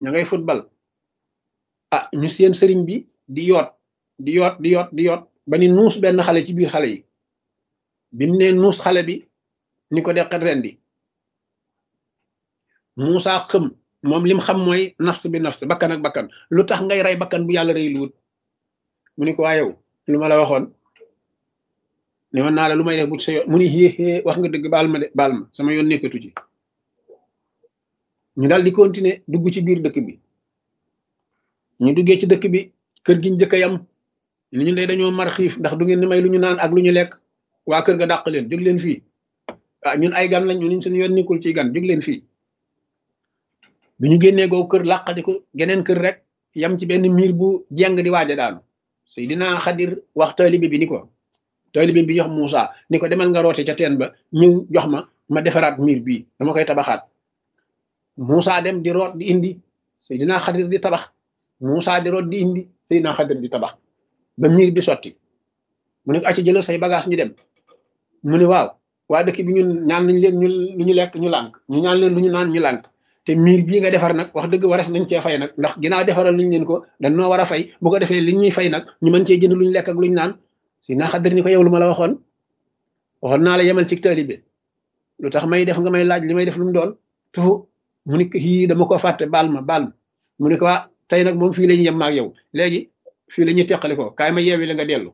ña ngay football ah ñu seen sëriñ bi di yoot di yoot di yoot di yoot ba ni nuus benn xale ci biir xale yi bi mu ne nuus xale bi ni ko deqet ren di Muusa xëm moom lim xam mooy nafs bi nafs bakkan ak bakkan lu tax ngay rey bakkan bu yàlla rey luut mu ni ko waa yow lu ma la waxoon ne woon naa la lu may def bu sa yoon mu ni xéexée wax nga dëgg baal ma de baal ma sama yoon nekkatu ci ñu daal di continuer dugg ci biir dëkk bi ñu duggee ci dëkk bi kër gi ñu jëkk a yam ni ñu day dañoo mar xiif ndax du ngeen ni may lu ñu naan ak lu ñu lekk waa kër ga dàq leen jóg leen fii ah ñun ay gan lañ ñu suñu yoon nekkul ci gan jóg leen fii bi ñu génnee googu kër làqadi ko geneen kër rek yam ci benn miir bu jeng di waaja daanu Seydina Xadir wax taalibe bi ni ko taalibe bi jox Muusa ni ko demal nga roote ca teen ba ñëw jox ma ma defaraat miir bii dama koy tabaxaat Muusa dem di root di indi Seydina Xadir di tabax Muusa di root di indi Seydina Xadir di tabax ba miir bi sotti mu ne ko acci jëlal say bagage ñu dem mu ne waaw waa dëkk bi ñun ñaan nañ leen ñu lu ñu lekk ñu lànk ñu ñaan leen lu ñu naan ñu lànk te miir bii nga defar nag wax dëgg wares nañ cee fay nag ndax ginnaaw defaral nañ leen ko dañ noo war a fay bu ko defee li ñuy fay nag ñu mën cee jënd lu ñu lekk ak lu ñu naan si naa xaddar ni ko yow lu ma la waxoon waxoon naa la yemal ci taalibe lu tax may def nga may laaj li may def lu mu doon tufu mu ni ko yii dama ko fàtte baal ma baal ma mu ne ko waa tey nag moom fii la ñu yem maag yow léegi fii la ñuy teqali ko kaay ma yeewi la nga dellu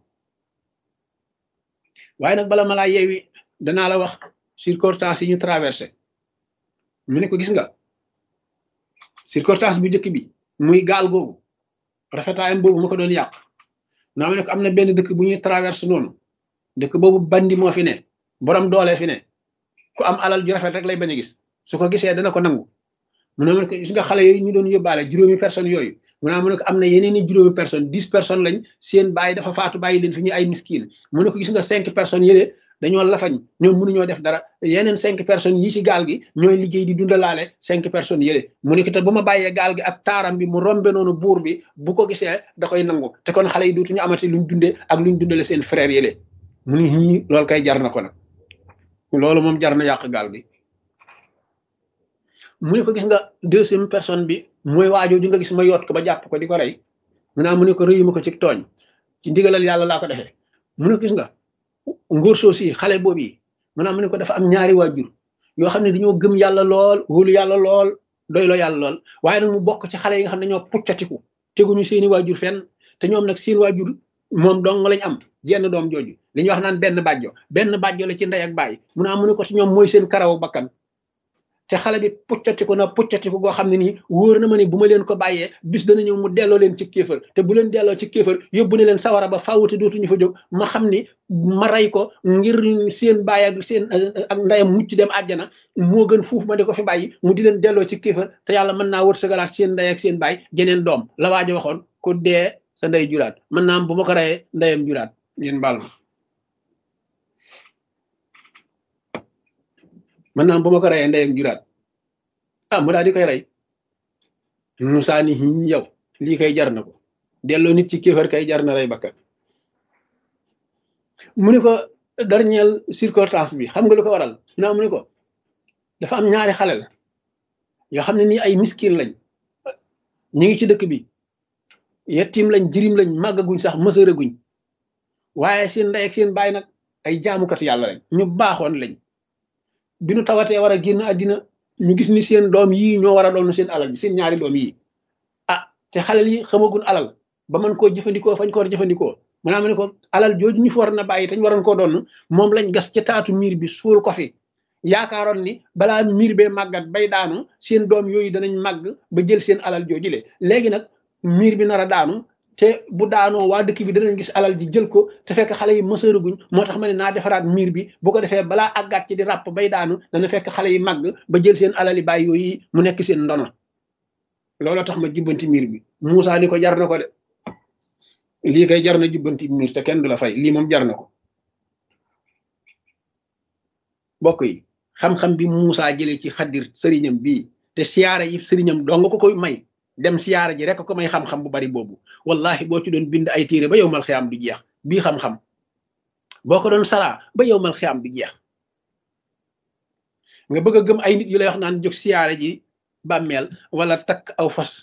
waaye nag bala ma laa yeewi danaa la wax circonstances yi ñu traversé mu ne ko gis nga circonstance bu njëkk bi muy gaal googu rafetaayam boobu ma ko doon yàq naa ma ne ko am na benn dëkk bu ñuy traversé noonu dëkk boobu bandi moo fi ne borom doole fi ne ku am alal ju rafet rek lay bañ a gis su ko gisee dana ko nangu mu ne ma ne ko gis nga xale yooyu ñu doon yóbbaale juróomi personnes yooyu mu ne ma ne ko am na yeneen i juróomi personnes dix personnes lañ seen bàyyi dafa faatu bàyyi leen fi ñu ay miskiin mu ne ko gis nga cinq personnes yële dañoo lafañ ñoom mënuñoo def dara yeneen cinq personnes yi ci gaal gi ñooy liggéey di dundalaale cinq personnes yële mu ne ko te bu ma bàyyee gaal gi ak taaram bi mu rombe noonu buur bi bu ko gisee da koy nangu te kon xale yi dootuñu amati luñ dundee ak luñ dundale seen frère yële mu ni ñii loolu kay jar na ko nag loolu moom jar na yàq gaal gi mu ne ko gis nga deuxième personne bi mooy waajoo ju nga gis ma yoot ko ba jàpp ko di ko rey mu naa mu ne ko rëyuma ko ci tooñ ci ndigalal yàlla laa ko defee mu ne ko gis nga ngóor soo si xale boobu yi maanaam mu ne ko dafa am ñaari waajur yoo xam ne dañoo gëm yàlla lool wóolu yàlla lool doyloo yàlla lool waaye nag mu bokk ci xale yi nga xam ne dañoo puccatiku teguñu seeni waajur fenn te ñoom nag seen waajur moom dong lañ am jenn doom jooju li ñuy wax naan benn bàjjo benn bàjjo la ci ndey ak baay mu naa mu ne ko ci ñoom mooy seen karawu bakkan te xale bi puccatiku na puccatiku goo xam ne nii wóor na ma ne bu ma leen ko bàyyee bis dana ñëw mu delloo leen ci kéefër te bu leen delloo ci kéefër yóbbu ne leen sawara ba fawute dootuñu fa jóg ma xam ni ma rey ko ngir seen baay ak seen ak ndeyam mucc dem àjjana moo gën fuuf ma di ko fi bàyyi mu di leen delloo ci kéefër te yàlla mën naa wër sagalaat seen ndey ak seen baay jeneen doom la waajo waxoon ku dee sa ndey juraat mën naa am bu ma ko reyee ndeyam juraat ngeen baal ma mën naa am bu ma ko reyee ndeyam juraat ah mu daal di koy rey Musaa ni yow lii kay jar na ko delloo nit ci kéefar kay jar na rey bakkan mu ne ko dernière circonstance bi xam nga lu ko waral naa mu ne ko dafa am ñaari xale la yoo xam ne nii ay miskin lañ ñu ngi ci dëkk bi yettim lañ jirim lañ màggaguñ sax mësëraguñ waaye seen ndey ak seen baay nag ay jaamukat yàlla lañ ñu baaxoon lañ bi nu tawatee war a génn àddina ñu gis ni seen doom yii ñoo war a doon seen alal bi seen ñaari doom yii ah te xalal yi xamagun alal ba mën koo jëfandikoo fañ ko war a jëfandikoo maanaam ne ko alal jooju ñu fi war na bàyyi te ñu waroon koo doon moom lañ gas ca taatu miir bi suul ko fi yaakaaroon ni balaa miir bee màggat bay daanu seen doom yooyu danañ màgg ba jël seen alal jooju le léegi nag miir bi nar a daanu te bu daanoo waa dëkk bi danañ gis alal ji jël ko te fekk xale yi mësëraguñ moo tax ma ne naa defaraat miir bi bu ko defee balaa àggaat ci di ràpp bay daanu dana fekk xale yi màgg ba jël seen alal yi bàyyi yooyu mu nekk seen ndono looloo tax ma jubbanti miir bi Moussa ni ko jar na ko de lii kay jar na jubbanti miir te kenn du la fay lii moom jar na ko bokk yi xam-xam bi Moussa jëlee ci xaddir sëriñam bii te siyaara yi sëriñam doo nga ko koy may dem siyaara ji rek ko may xam-xam bu bari boobu wallahi boo ci doon bind ay téere ba yow mal xiyaam du jeex bii xam-xam boo ko doon saraa ba yow mal xiyaam du jeex nga bëgg a gëm ay nit yu lay wax naan jóg siyaara ji bàmmeel wala takk aw fas